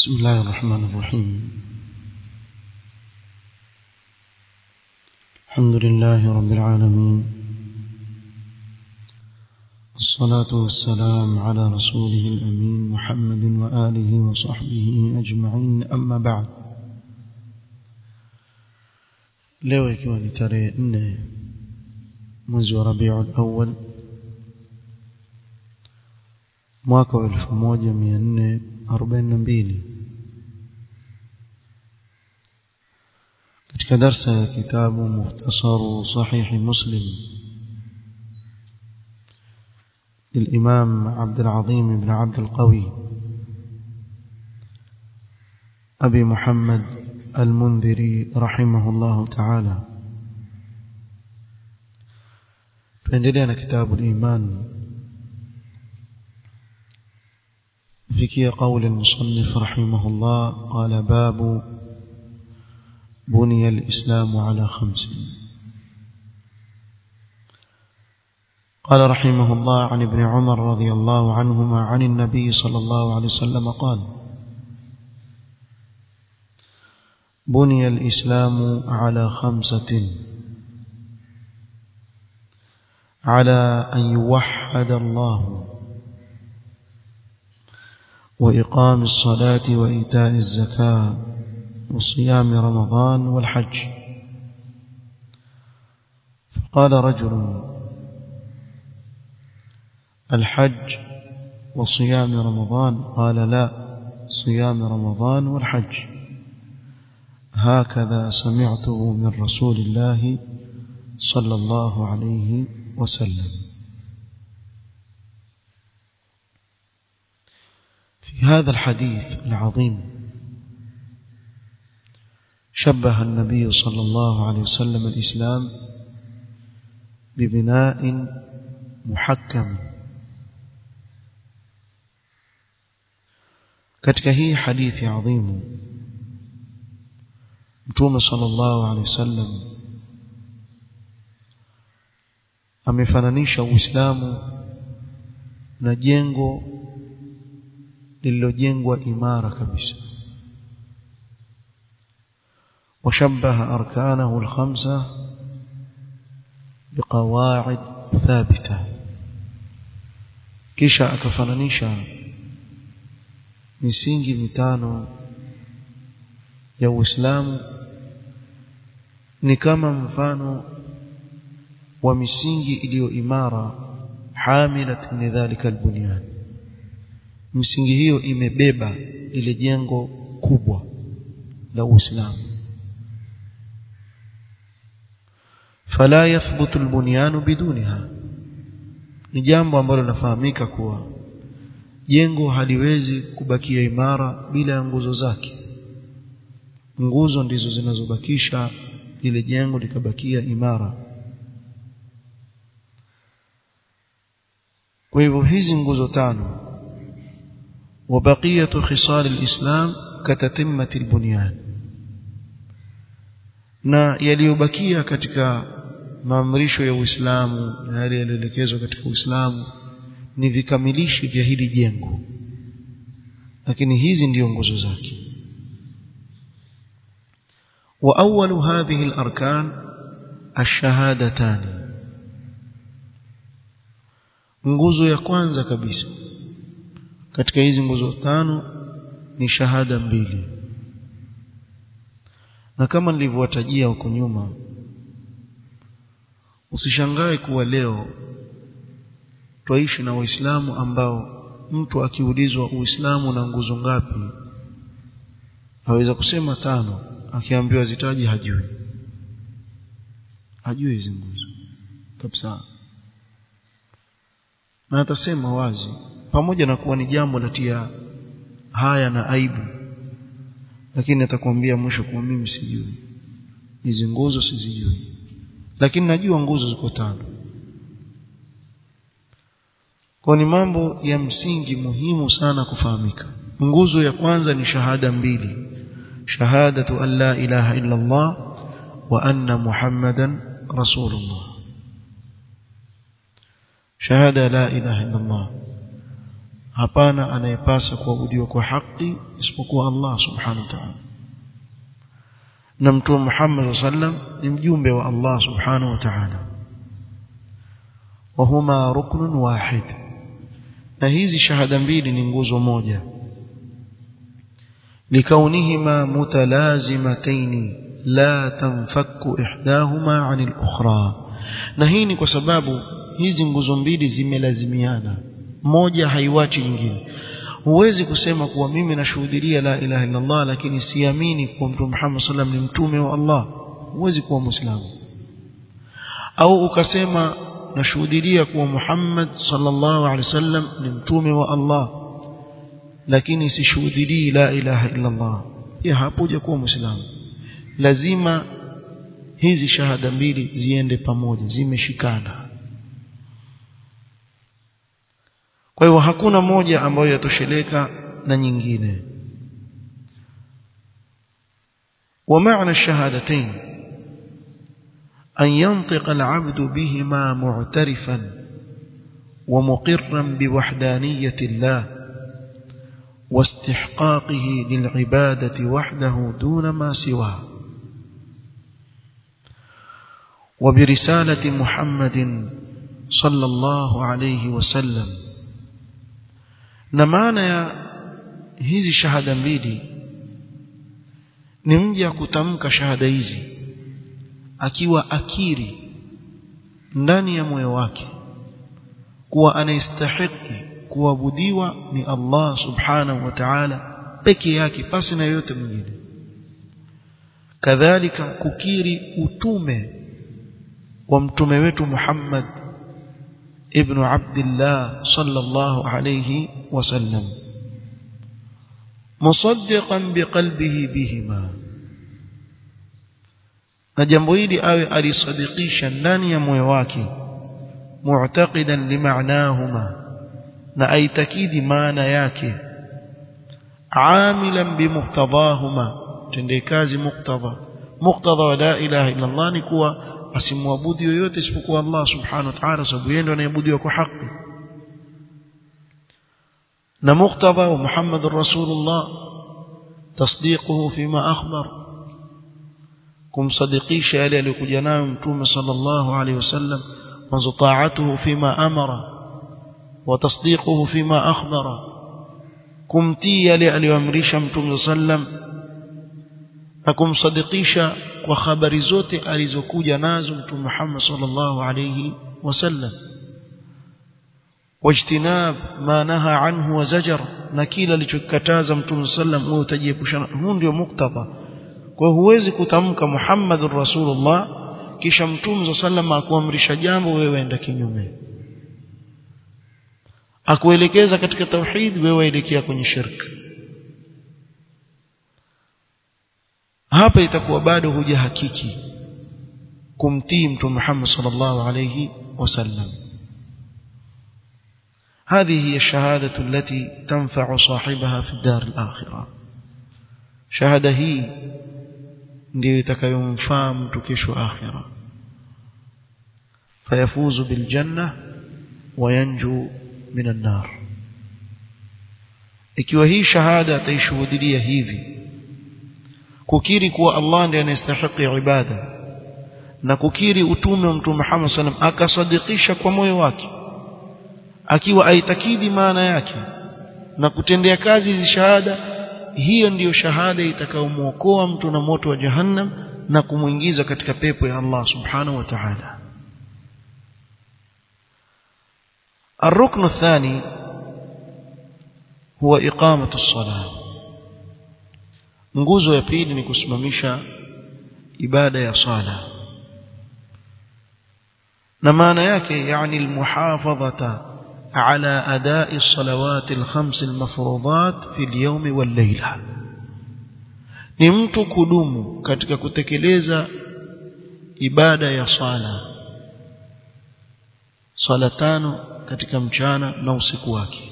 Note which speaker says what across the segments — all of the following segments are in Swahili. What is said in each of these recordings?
Speaker 1: بسم الله الرحمن الرحيم الحمد لله رب العالمين الصلاة والسلام على رسوله الأمين محمد وآله وصحبه أجمعين أما بعد leo ikiwa ni tarehe nne mwezi wa rabiul awal mwaka wa elfu moja mia nne arobaini na mbili katika darsa ya kitabu muhtasaru sahihi muslim للإمام عبد العظيم بن عبد القوي أبي محمد المنذري رحمه الله تعالى فإن كتاب الإيمان فيكي قول المصنف رحمه الله قال باب بني الإسلام على خمس قال رحمه الله عن ابن عمر رضي الله عنهما عن النبي صلى الله عليه وسلم قال بني الإسلام على خمسة على أن يوحد الله وإقام الصلاة وإيتاء الزكاة وصيام رمضان والحج فقال رجل الحج وصيام رمضان قال لا صيام رمضان والحج هكذا سمعته من رسول الله صلى الله عليه وسلم في هذا الحديث العظيم شبه النبي صلى الله عليه وسلم الإسلام ببناء محكم katika hii hadithi adhimu mtume sallallahu alaihi wasallam amefananisha uislamu na jengo lililojengwa imara kabisa وشبه أركانه الخمسة بقواعد ثابتة kisha akafananisha misingi mitano ya Uislamu ni kama mfano wa misingi iliyo imara hamilat min dhalika albunyan misingi hiyo imebeba ile jengo kubwa la Uislamu fala yathbutu albunyan bidunha ni jambo ambalo linafahamika kuwa jengo haliwezi kubakia imara bila ya nguzo zake nguzo ndizo zinazobakisha lile jengo likabakia imara kwa hivyo hizi nguzo tano وبقيه خصال الإسلام كتتمه البنيان na yaliyobakia katika maamrisho ya Uislamu na yale yaliyoelekezwa katika Uislamu ni vikamilishi vya hili jengo lakini hizi ndiyo nguzo zake wa awwalu hadhihi al-arkan ash-shahadatan nguzo ya kwanza kabisa katika hizi nguzo tano ni shahada mbili na kama nilivyowatajia huko nyuma usishangae kuwa leo twaishi na waislamu ambao mtu akiulizwa uislamu na nguzo ngapi aweza kusema tano akiambiwa zitaji hajui hajui hizi nguzo kabisa na atasema wazi pamoja na kuwa ni jambo latia haya na aibu lakini atakwambia mwisho kwa mimi sijui hizi nguzo sizijui lakini najua nguzo ziko tano kwa ni mambo ya msingi muhimu sana kufahamika nguzo ya kwanza ni shahada mbili shahadatu an la ilaha illa Allah wa anna muhammadan rasulullah shahada la ilaha illa Allah hapana anayepasa kuabudiwa kwa haki isipokuwa Allah subhanahu wa ta'ala na mtume Muhammad sallam ni mjumbe wa Allah subhanahu wa ta'ala وهما ركن واحد na hizi shahada mbili ni nguzo moja likaunihima mutalazimataini la tanfaku ihdahuma anil ukhra na hii ni kwa sababu hizi nguzo mbili zimelazimiana moja haiwachi nyingine huwezi kusema kuwa mimi nashuhudia la ilaha illa Allah lakini siamini kuwa mtume Muhammad sallam ni mtume wa Allah huwezi kuwa muislamu au ukasema nashuhudia kuwa Muhammad sallallahu alaihi wasallam ni mtume wa Allah lakini sishuhudii la ilaha illa Allah pia hapo kuwa muislamu lazima hizi shahada mbili ziende pamoja zimeshikana kwa hivyo hakuna moja ambayo yatosheleka na nyingine ومعنى الشهادتين أن ينطق العبد بهما معترفا ومقرا بوحدانية الله واستحقاقه للعبادة وحده دون ما سواه وبرسالة محمد صلى الله عليه وسلم نمانا يا hizi shahada mbili ni mja kutamka shahada hizi akiwa akiri ndani ya moyo wake kuwa anastahili kuabudiwa ni Allah subhanahu wa ta'ala peke yake pasi na yote mwingine kadhalika kukiri utume wa mtume wetu Muhammad ibn Abdullah sallallahu alayhi wasallam musaddiqan biqalbihi bihima na jambo hili awe alisadikisha ndani ya moyo wake mu'taqidan limaanahuma na aitakidi maana yake amilan bimuqtadahuma tende kazi muqtada muqtada wa la ilaha illa Allah ni kuwa asimwabudu yoyote isipokuwa Allah subhanahu wa ta'ala sababu yeye ndiye anayeabudiwa kwa haki na muqtada wa Muhammadur Rasulullah tasdiquhu fima akhbar kumsadikisha yale aliyokuja nayo mtume sallallahu alaihi wasallam wa ta'atuhu fima amara وتصديقه فيما أخبر kumtii yale aliyoamrisha mtume sallam na kumsadikisha kwa habari zote alizokuja nazo mtume Muhammad sallallahu alayhi wasallam wajtinab ma naha anhu wa zajar na kila alichokataza mtume sallam wewe utajiepushana huu ndio muktaba kwa huwezi kutamka Muhammadur Rasulullah kisha mtume sallam akuamrisha jambo wewe enda kinyume akuelekeza katika tauhid wewe waelekea kwenye shirk hapa itakuwa bado huja hakiki kumtii mtume Muhammad sallallahu alayhi wasallam هذه هي الشهادة التي تنفع صاحبها في الدار الآخرة شهادة هي ndio itakayomfaa mtu kesho akhira fayafuzu biljanna wayanju min an-nar ikiwa hii shahada ataishuhudia hivi kukiri kuwa Allah ndiye anastahili ibada na kukiri utume wa mtume Muhammad sallam akasadikisha kwa moyo wake akiwa aitakidi maana yake na kutendea kazi hizi shahada hiyo ndiyo shahada itakayomuokoa mtu na moto wa jahannam na kumuingiza katika pepo ya Allah subhanahu wa ta'ala الركن الثاني هو إقامة الصلاة nguzo ya pili ni kusimamisha ibada ya sala na maana yake yani almuhafadhata ala adai salawat alkhams almafruḍat fi alyawm wallayla ni mtu kudumu katika kutekeleza ibada ya sala sala tano katika mchana na usiku wake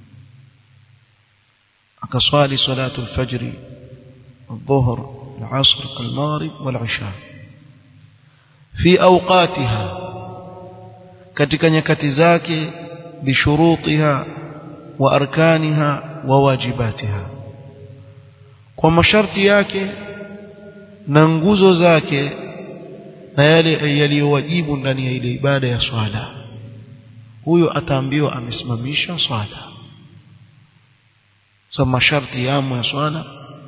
Speaker 1: akaswali salatu alfajri الظهر العصر المغرب والعشاء في أوقاتها katika nyakati zake bishurutiha wa arkaniha wa wajibatiha kwa masharti yake na nguzo zake na yale yaliyowajibu ndani ya ile ibada ya swala huyo ataambiwa amesimamisha swala so masharti yamo ya swala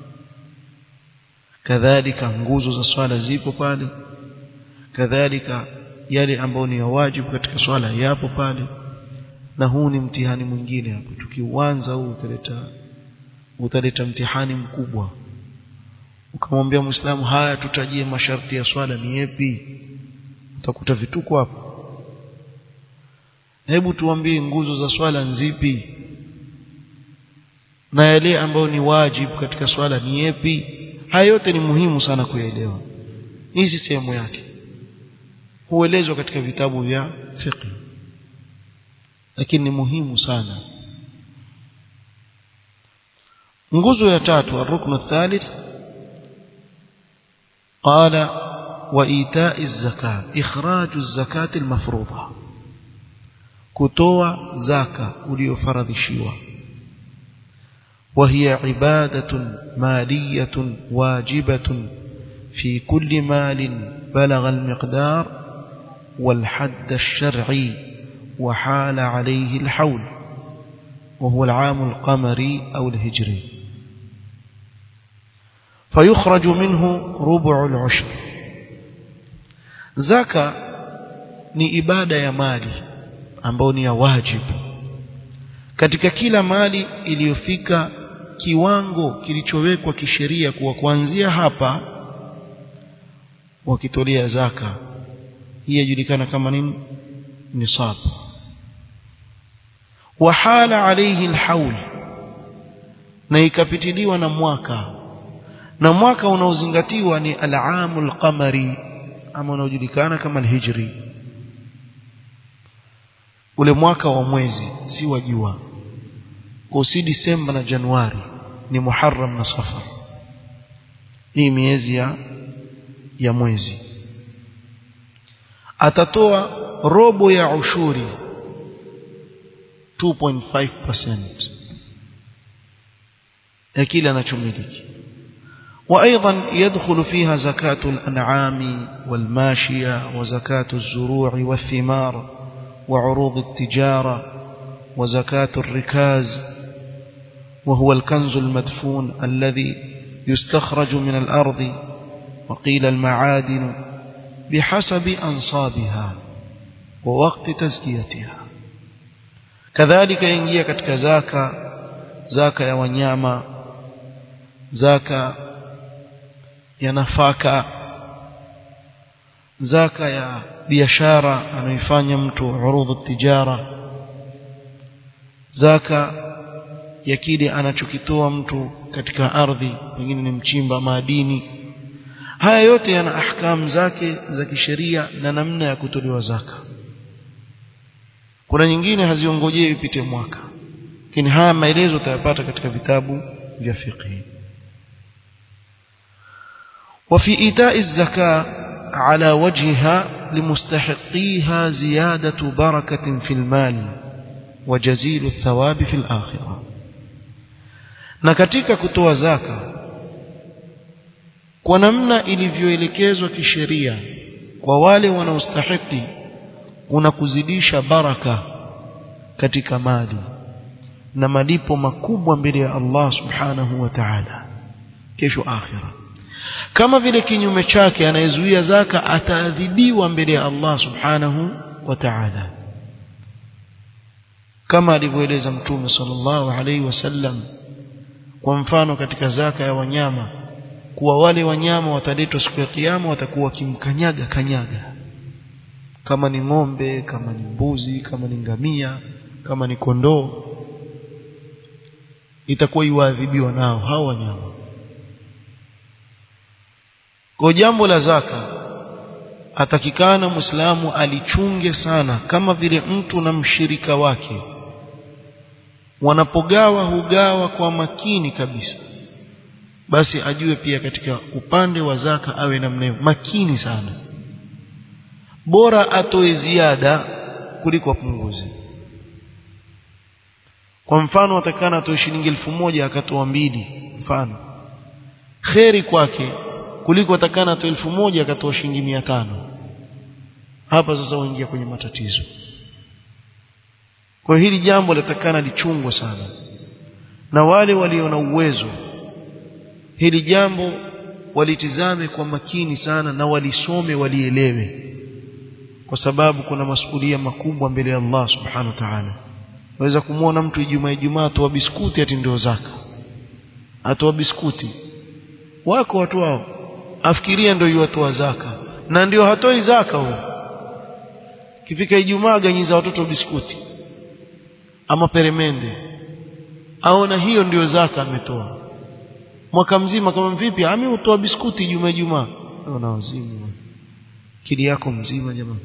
Speaker 1: kadhalika nguzo za swala zipo pale kadhalika yale ambayo ni ya wajibu katika swala yapo pale na huu ni mtihani mwingine hapo tukiuanza huu utaleta utaleta mtihani mkubwa ukamwambia muislamu haya tutajie masharti ya swala ni yapi utakuta vituko hapo hebu tuambie nguzo za swala nzipi na yale ambayo ni wajibu katika swala ni yapi haya yote ni muhimu sana kuyaelewa hizi sehemu yake huelezwa katika vitabu vya fiqh lakini ni muhimu sana nguzo ya tatu الركن الثالث قال وإيتاء الزكاة إخراج الزكاة المفروضة كتوى زكاة وليفرضشيوا وهي عبادة مالية واجبة في كل مال بلغ المقدار والحد الشرعي وحال عليه الحول وهو العام القمري أو الهجري فيخرج منه ربع العشر زكاة ni ibada ya mali ambayo ni ya wajibu katika kila mali iliyofika kiwango kilichowekwa kisheria kuwa kuanzia hapa wakitolea zaka hii yajulikana kama nini nisab wahala alayhi alhaul na ikapitiliwa na mwaka na mwaka unaozingatiwa ni al-aamul qamari ama unaojulikana kama al-hijri ule mwaka wa mwezi si wa jua kwa si Disemba na Januari ni Muharram na Safar hii miezi ya ya mwezi atatoa robo ya ushuri 2.5% ya kile anachomiliki وايضا يدخل فيها زكاة الانعام والماشية وزكاة الزروع والثمار وعروض التجارة وزكاة الركاز وهو الكنز المدفون الذي يستخرج من الأرض وقيل المعادن بحسب أنصابها ووقت تزكيتها كذلك ينجي كتك زاكا زاكا يا ونياما زاكا ya nafaka zaka ya biashara anaifanya mtu urudhu tijara zaka ya kile anachokitoa mtu katika ardhi pengine ni mchimba madini haya yote yana ahkam zake za kisheria na namna ya kutolewa zaka kuna nyingine haziongojei ipite mwaka lakini haya maelezo utayapata katika vitabu vya fiqh وفي إيتاء الزكاة على وجهها لمستحقيها زيادة بركة في المال وجزيل الثواب في الآخرة na katika kutoa zaka kwa namna ilivyoelekezwa kisheria kwa wale wanaostahiki unakuzidisha baraka katika mali na malipo makubwa mbele ya Allah subhanahu wa ta'ala kesho akhirah kama vile kinyume chake anayezuia zaka ataadhibiwa mbele ya Allah subhanahu wa ta'ala kama alivyoeleza mtume sallallahu alaihi wasallam kwa mfano katika zaka ya wanyama kuwa wale wanyama wataletwa siku ya kiyama watakuwa kimkanyaga kanyaga kama ni ng'ombe kama ni mbuzi kama ni ngamia kama ni kondoo itakuwa iwaadhibiwa nao hao wanyama kwa jambo la zaka atakikana muislamu alichunge sana kama vile mtu na mshirika wake wanapogawa hugawa kwa makini kabisa basi ajue pia katika upande wa zaka awe namna hiyo makini sana bora atoe ziada kuliko apunguze kwa mfano atakana atoe shilingi elfu moja akatoa mbili mfano kheri kwake kuliko atakana atoe elfu moja akatoa shilingi mia tano hapa sasa waingia kwenye matatizo kwa hili jambo latakana lichungwe sana na wale walio na uwezo hili jambo walitizame kwa makini sana na walisome walielewe kwa sababu kuna masuhulia makubwa mbele ya Allah subhanahu wa ta'ala waweza kumwona mtu Ijumaa Ijumaa atoa biskuti ati ndio zaka atoa biskuti wako watu wao afikiria ndio yuatoa zaka na ndio hatoi zaka huo kifika Ijumaa ganyiza watoto biskuti ama peremende aona hiyo ndio zaka ametoa mwaka mzima kama vipi ami utoa biskuti Ijumaa Ijumaa una wazimu kili yako mzima jamaa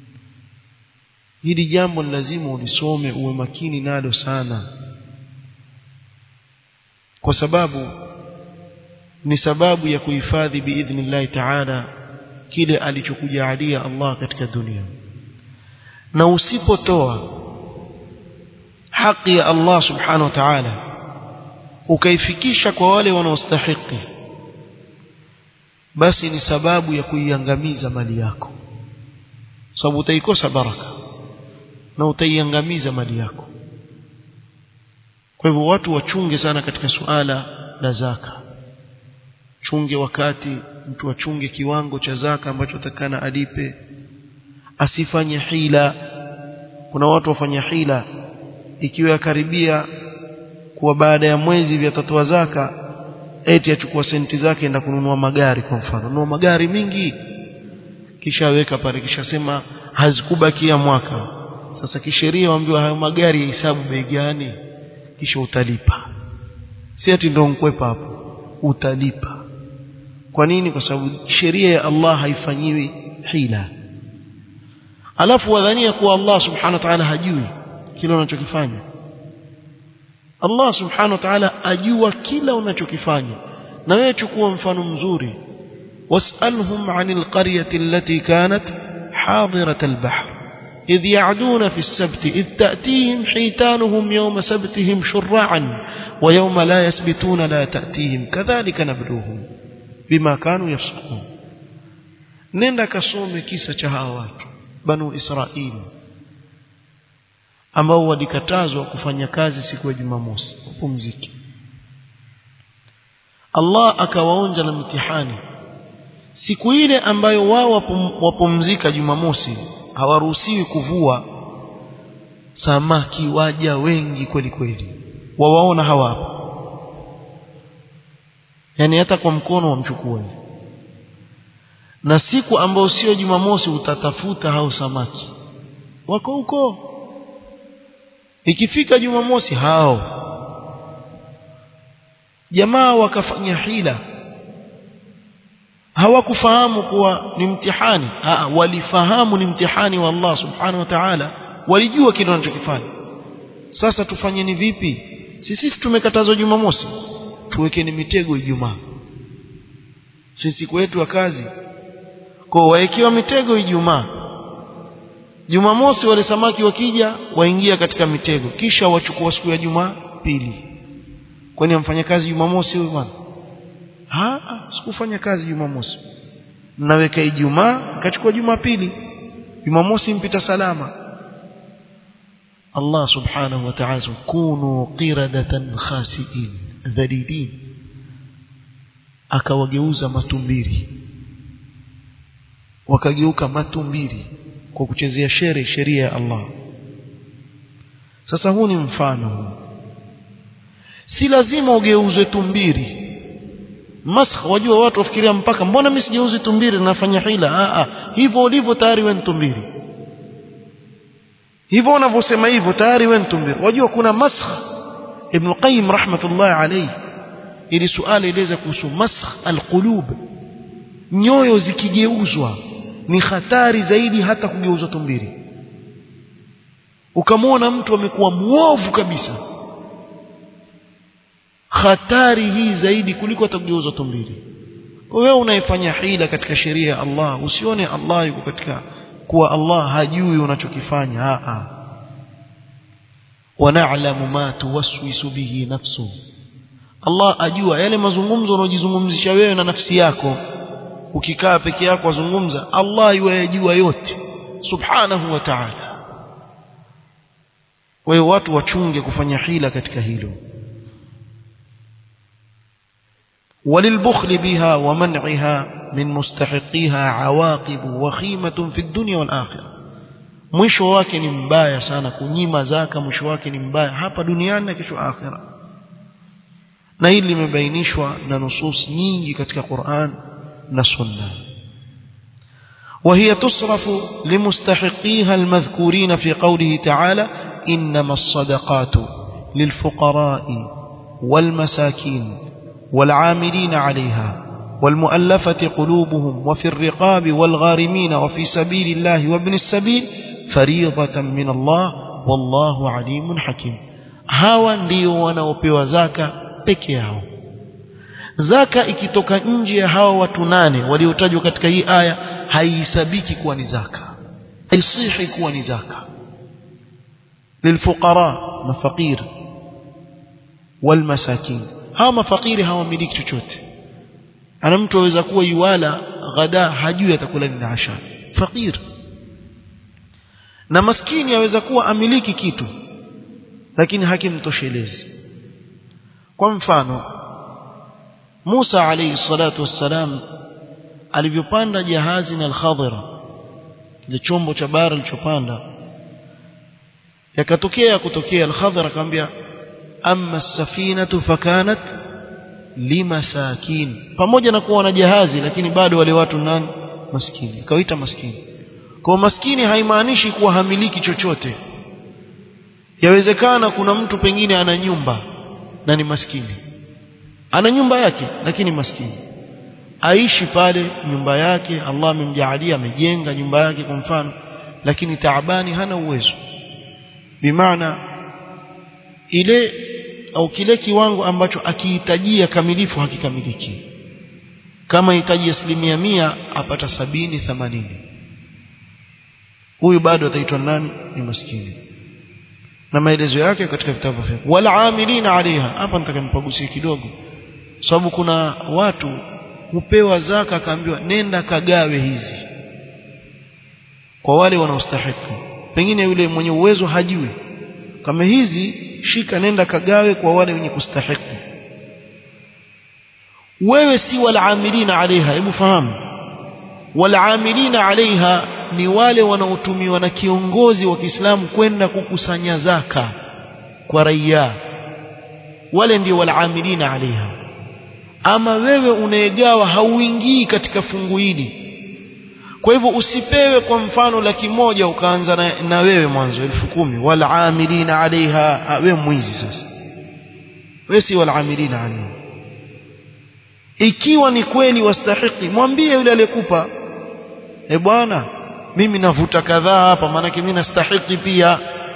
Speaker 1: hili jambo ni lazima ulisome uwe makini nalo sana kwa sababu ni sababu ya kuhifadhi biidhnillahi taala kile alichokujalia Allah katika dunia na usipotoa haki ya Allah subhanahu wa ta'ala ukaifikisha kwa wale wanaostahiki basi ni sababu ya kuiangamiza mali yako sababu utaikosa baraka na utaiangamiza mali yako kwa hivyo watu wachunge sana katika suala la zaka chunge wakati mtu achunge kiwango cha zaka ambacho atakana alipe asifanye hila kuna watu wafanya hila ikiwa karibia kuwa baada ya mwezi vyatatoa zaka eti achukua senti zake enda kununua magari kwa mfano nunua magari mingi kisha aweka pale kisha sema hazikubakia mwaka sasa kisheria waambiwa hayo magari ya hisabu bei gani kisha utalipa si ati ndio nkwepa hapo utalipa kwa nini kwa sababu sheria ya Allah haifanyiwi hila alafu wadhania kuwa Allah subhanahu wa ta'ala hajui kile unachokifanya Allah subhanahu wa ta'ala ajua kila unachokifanya na wewe chukua mfano mzuri was'alhum 'anil qaryati allati kanat hadirat al-bahr إذ يعدون في السبت إذ تأتيهم حيتانهم يوم سبتهم شرعا ويوم لا يسبتون لا تأتيهم كذلك نبلوهم بما كانوا يفسقون nenda kasome kisa cha hawa watu banu israili ambao walikatazwa kufanya kazi siku ya jumamosi wapumziki Allah akawaonja na mitihani siku ile ambayo wao wapumzika jumamosi hawaruhusiwi kuvua samaki waja wengi kweli kweli wawaona hawa hapa yani hata kwa mkono wamchukua na siku ambayo sio jumamosi utatafuta hao samaki wako huko ikifika jumamosi hao jamaa wakafanya hila hawakufahamu kuwa ni mtihani Aa, walifahamu ni mtihani wa Allah subhanahu wa ta'ala walijua kile wanachokifanya sasa tufanyeni vipi sisi tumekatazwa jumamosi tuwekeni mitego ijumaa sisi siku yetu ya kazi kwa waekiwa mitego ijumaa jumamosi wale samaki wakija waingia katika mitego kisha wachukua siku ya jumaa pili kwani amfanya kazi jumamosi huyu bwana ha sikufanya kazi jumamosi naweka ijumaa kachukua jumapili jumamosi mpita salama Allah subhanahu wa ta'ala kunu qiradatan khasiin dhalilin akawageuza matumbiri wakageuka matumbiri kwa kuchezea shere sheria ya Allah sasa huu ni mfano si lazima ugeuzwe tumbiri masakh wajua watu wafikiria mpaka mbona mimi sijeuzi tumbiri nafanya hila a a hivyo ulivyo tayari wewe tumbiri hivyo unavyosema hivyo tayari wewe tumbiri wajua kuna masakh ibn qayyim rahmatullah alayhi ili suala eleza kuhusu masakh alqulub nyoyo zikigeuzwa ni hatari zaidi hata kugeuzwa tumbiri ukamwona mtu amekuwa muovu kabisa hatari hii zaidi kuliko atageuzwa tumbiri wewe unaifanya hila katika sheria ya Allah usione Allah yuko katika kuwa Allah hajui unachokifanya a a ونعلم ما توسوس به نفسه Allah ajua yale mazungumzo unayojizungumzisha wewe na nafsi yako ukikaa peke yako wazungumza Allah yajua yote subhanahu wa ta'ala kwa hiyo watu wachunge kufanya hila katika hilo وللبخل بها ومنعها من مستحقيها عواقب وخيمة في الدنيا والآخرة mwisho wake ni mbaya sana kunyima zaka mwisho wake ni mbaya hapa duniani na kesho akhira na hili limebainishwa na nusus nyingi katika Qur'an na Sunna وهي تصرف لمستحقيها المذكورين في قوله تعالى إنما الصدقات للفقراء والمساكين والعاملين عليها والمؤلفة قلوبهم وفي الرقاب والغارمين وفي سبيل الله وابن السبيل فريضة من الله والله عليم حكيم hawa ndio wanaopewa zaka peke yao zaka ikitoka nje ya hawa watu nane waliotajwa katika hii aya haihesabiki kuwa ni zaka haisihi kuwa ni zaka lilfuqara mafaqir walmasakin hawa mafakiri hawamiliki chochote ana mtu aweza kuwa yuwala ghada hajui atakula nini asha fakir na maskini aweza kuwa amiliki kitu lakini hakimtoshelezi kwa mfano Musa alayhi salatu wassalam alivyopanda jahazi na al-Khadira kile chombo cha bara alichopanda yakatokea kutokea al-Khadira akamwambia amma as-safinatu fakanat limasakin pamoja na kuwa na jahazi lakini bado wale watu nani maskini kawaita maskini kwa maskini haimaanishi kuwa hamiliki chochote yawezekana kuna mtu pengine ana nyumba na ni maskini ana nyumba yake lakini maskini aishi pale nyumba yake Allah amemjaalia amejenga nyumba yake kwa mfano lakini taabani hana uwezo bimaana ile au kile kiwango ambacho akihitajia kamilifu hakikamiliki kama hitaji asilimia mia apata sabini themanini huyu bado ataitwa nani ni maskini na maelezo yake katika vitabu vya wala amilina alaiha hapa nataka nipagusie kidogo sababu kuna watu hupewa zaka akaambiwa nenda kagawe hizi kwa wale wanaostahili pengine yule mwenye uwezo hajui kama hizi shika nenda kagawe kwa wale wenye kustahiki wewe si walaamilina alaiha hebu fahamu walaamilina alaiha ni wale wanaotumiwa na kiongozi wa Kiislamu kwenda kukusanya zaka kwa raia wale ndio walaamilina alaiha ama wewe unaegawa hauingii katika fungu hili kwa hivyo usipewe kwa mfano laki moja ukaanza na, na wewe mwanzo elfu kumi walaamilina alaiha wewe mwizi sasa wewe si walaamilina alaiha ikiwa ni kweli wastahiki mwambie yule aliyekupa e bwana mimi navuta kadhaa hapa maanake mimi nastahiki pia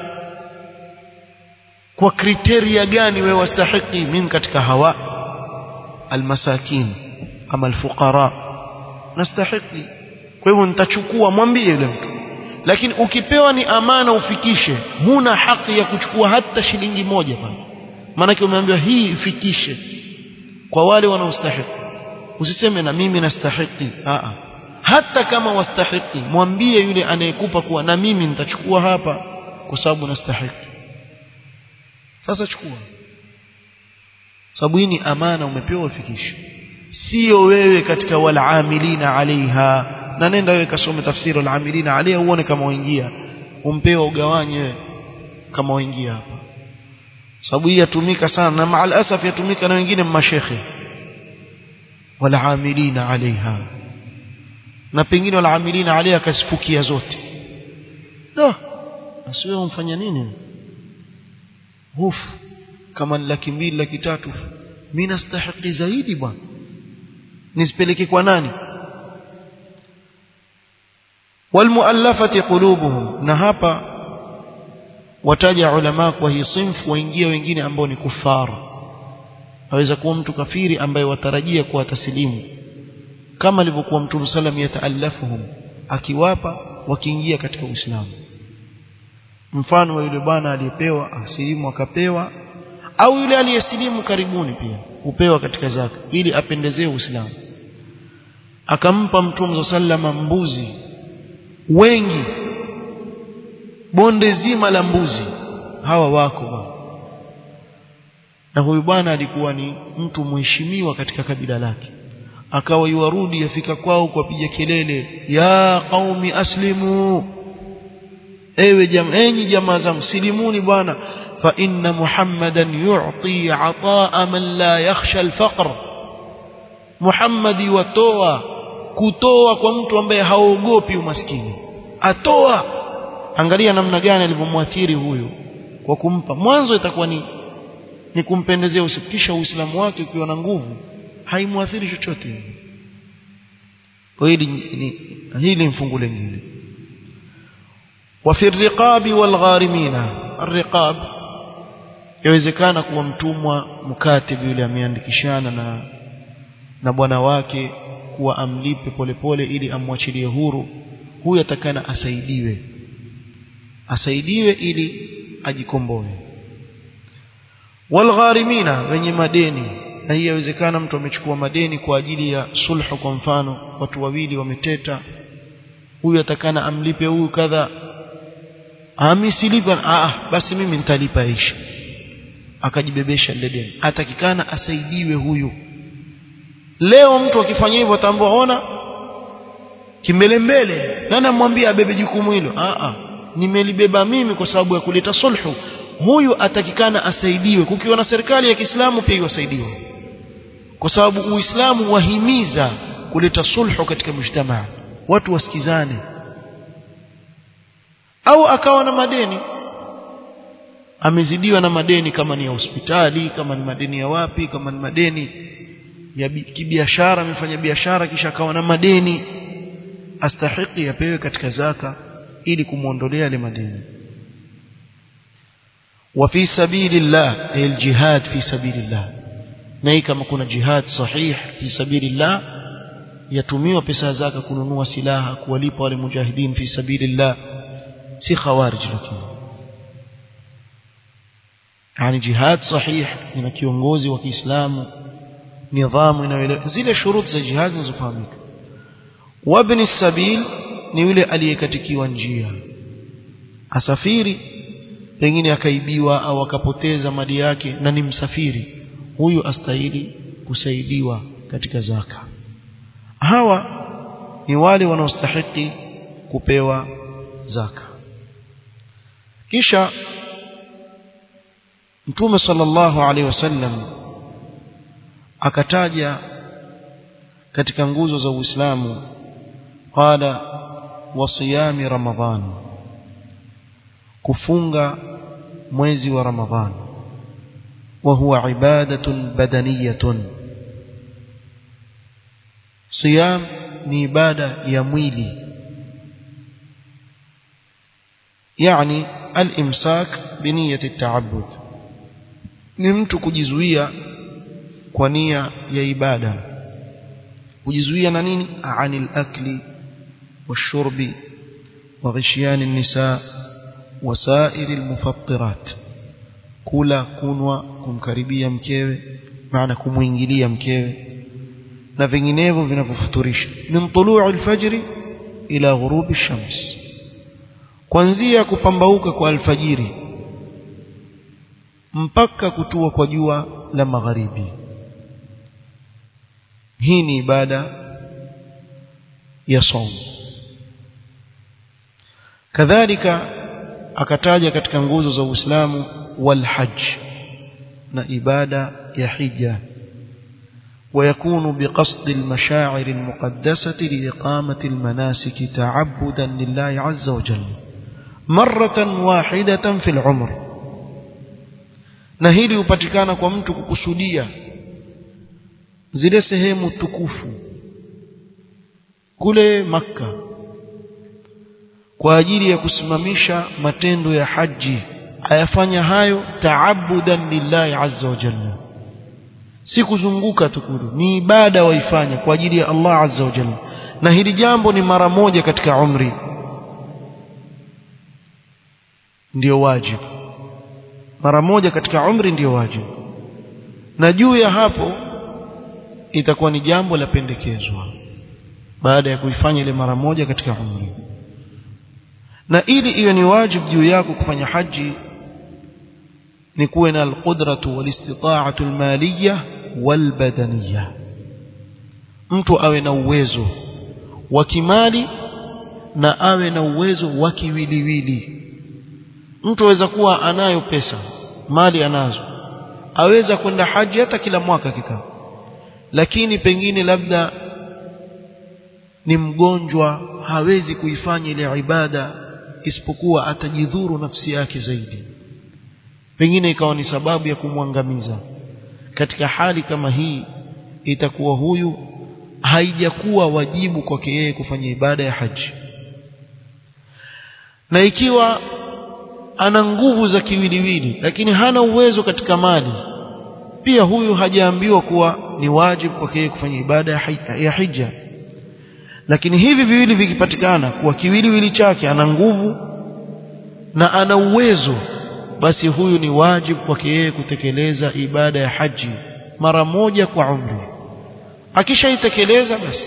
Speaker 1: kwa kriteria gani wewe wastahiki mimi katika hawa almasakin ama alfuqara nastahiki kwa hivyo nitachukua mwambie yule mtu lakini ukipewa ni amana ufikishe huna haki ya kuchukua hata shilingi moja bana maanake umeambiwa hii ifikishe kwa wale wanaostahiki usiseme na mimi nastahiki a hata kama wastahiki mwambie yule anayekupa kuwa na mimi nitachukua hapa kwa sababu nastahiki sasa chukua sababu hii ni amana umepewa ufikishe sio wewe katika walaamilina alaiha na nenda wewe kasome tafsiri walaamilina alaiha uone kama waingia umpewa ugawanye wewe kama waingia hapa sababu hii yatumika sana na maal asaf yatumika na wengine mashekhe walaamilina alaiha na pengine walaamilina alaiha kasifukia zote no basi wewe umfanya nini hufu kama ni laki mbili laki tatu mimi nastahiki zaidi bwana nisipeleke kwa nani walmuallafati qulubuhum na hapa wataja ulama kwa hii sinfu waingia wengine ambao ni kufara aweza kuwa mtu kafiri ambaye watarajia kuwa taslimu kama alivyokuwa mtume sallam yataallafuhum akiwapa wakiingia katika uislamu mfano wa yule bwana aliyepewa asilimu akapewa au yule aliyesilimu karibuni pia hupewa katika zaka ili apendezee Uislamu akampa mtume sallama mbuzi wengi bonde zima la mbuzi hawa wako bwana na huyu bwana alikuwa ni mtu mheshimiwa katika kabila lake akawa yuarudi yafika kwao kuwapiga kelele ya qaumi aslimu ewe jamaa enyi jamaa zangu silimuni bwana fa inna muhammadan yu'ti ataa man la yakhsha alfaqr muhammad watoa kutoa kwa mtu ambaye haogopi umaskini atoa angalia namna gani alivyomwathiri huyu kwa kumpa mwanzo itakuwa ni ni kumpendezea usikisha uislamu wake ukiwa na nguvu haimwathiri chochote kwa hili ni hili mfungu lingine وفي الرقاب والغارمين الرقاب yawezekana kuwa mtumwa mkatibu yule ameandikishana na na bwana wake kuwa amlipe polepole ili amwachilie huru huyu atakana asaidiwe asaidiwe ili ajikomboe walgharimina wenye madeni na hii yawezekana mtu amechukua madeni kwa ajili ya sulhu kwa mfano watu wawili wameteta huyu atakana amlipe huyu kadha amisilipa ah basi mimi nitalipa ishi akajibebesha lile deni atakikana asaidiwe huyu leo mtu akifanya hivyo atambua ona kimbelembele nani amwambia abebe jukumu hilo ah ah nimelibeba mimi kwa sababu ya kuleta sulhu huyu atakikana asaidiwe kukiwa na serikali ya Kiislamu pia iwasaidiwe kwa sababu Uislamu wahimiza kuleta sulhu katika mujtamaa watu wasikizane au akawa na madeni amezidiwa na madeni kama ni ya hospitali kama ni madeni ya wapi kama ni madeni ya kibiashara amefanya biashara kisha akawa na madeni astahiki yapewe katika zaka ili kumwondolea yale madeni وفي سبيل الله أي الجهاد في سبيل الله na kama kuna jihad sahih fi sabilillah yatumiwa pesa zaka kununua silaha kuwalipa wale mujahidin fi sabilillah si khawarij lakini yani jihad sahih ina kiongozi wa Kiislamu nidhamu inayoelewa zile shurut za jihad zinazofahamika wabni sabil ni yule aliyekatikiwa njia asafiri pengine akaibiwa au akapoteza mali yake na ni msafiri huyu astahili kusaidiwa katika zaka hawa ni wale wanaostahiki kupewa zaka kisha mtume sallallahu alaihi wasallam akataja katika nguzo za Uislamu qala wasiyami ramadhan kufunga mwezi wa ramadhan وهو عبادة بدنية صيام ni ibada ya mwili yani al-imsak biniyati at-ta'abbud ni mtu kujizuia kwa nia ya ibada kujizuia na nini anil akli washurbi wa ghishyan an-nisa wasair al-mufattirat kula kunwa kumkaribia mkewe maana kumuingilia mkewe na vinginevyo vinavyofuturisha min tuluu alfajri ila ghurubi shams kuanzia kupambauka kwa alfajiri mpaka kutua kwa jua la magharibi hii ni ibada ya saum kadhalika akataja katika nguzo za Uislamu والحج na ibada ya hija ويكون بقصد المشاعر المقدسة لإقامة المناسك تعبدا لله عز وجل مرة واحدة في العمر na hili hupatikana kwa mtu kukusudia zile sehemu tukufu kule makka kwa ajili ya kusimamisha matendo ya haji ayafanya hayo taabudan lillahi azza wa jalla si kuzunguka tu kule ni ibada waifanya kwa ajili ya Allah azza wa jalla na hili jambo ni mara moja katika umri ndiyo wajibu mara moja katika umri ndiyo wajibu na juu ya hapo itakuwa ni jambo la pendekezwa baada ya kuifanya ile mara moja katika umri na ili iwe ni wajibu juu yako kufanya haji ni kuwe na alqudratu walistita'atu almaliyah walbadaniyah mtu awe na uwezo wa kimali na awe na uwezo wa kiwiliwili mtu aweza kuwa anayo pesa mali anazo aweza kwenda haji hata kila mwaka kikaa lakini pengine labda ni mgonjwa hawezi kuifanya ile ibada isipokuwa atajidhuru nafsi yake zaidi pengine ikawa ni sababu ya kumwangamiza katika hali kama hii itakuwa huyu haijakuwa wajibu kwake yeye kufanya ibada ya haji na ikiwa ana nguvu za kiwiliwili lakini hana uwezo katika mali pia huyu hajaambiwa kuwa ni wajibu kwake yeye kufanya ibada ya hija lakini hivi viwili vikipatikana kuwa kiwiliwili chake ana nguvu na ana uwezo basi huyu ni wajibu kwake yeye kutekeleza ibada ya haji mara moja kwa umri akishaitekeleza basi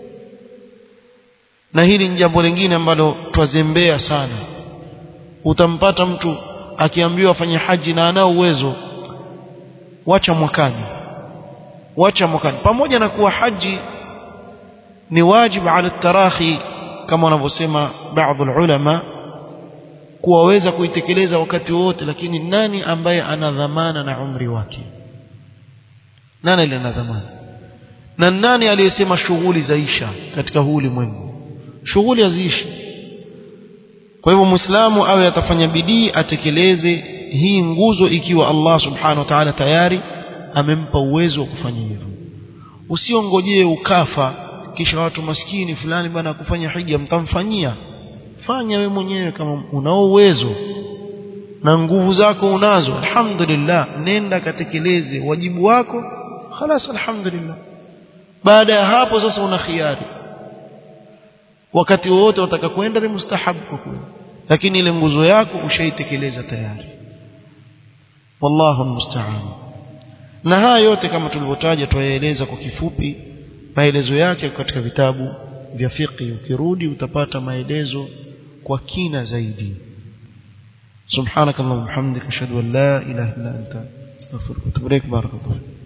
Speaker 1: na hili ni jambo lingine ambalo twazembea sana utampata mtu akiambiwa afanye haji na anao uwezo wacha mwakani wacha mwakani pamoja na kuwa haji ni wajibu ala tarahi kama wanavyosema baadhi ulama kuwaweza kuitekeleza wakati wote lakini nani ambaye ana dhamana na umri wake nani aliye na dhamana na nani aliyesema shughuli zaisha katika huu ulimwengu shughuli haziishi kwa hivyo muislamu awe atafanya bidii atekeleze hii nguzo ikiwa Allah subhanahu wa ta'ala tayari amempa uwezo wa kufanya hivyo usiongojee ukafa kisha watu maskini fulani bana kufanya hija mtamfanyia fanya we mwenyewe kama unao uwezo na nguvu zako unazo alhamdulillah nenda katekeleze wajibu wako خلاص alhamdulillah baada ya hapo sasa una khiari wakati wote wataka kwenda ni mustahabu kwa kweli lakini ile nguzo yako ushaitekeleza tayari wallahu almusta'an na haya yote kama tulivyotaja tuyaeleza kwa kifupi maelezo yake katika vitabu vya fiqh ukirudi utapata maelezo kwa kina zaidi subhanakallahumma hamdika ashhadu an la ilaha illa anta astaghfiruka wa atubu ilaik barakallahu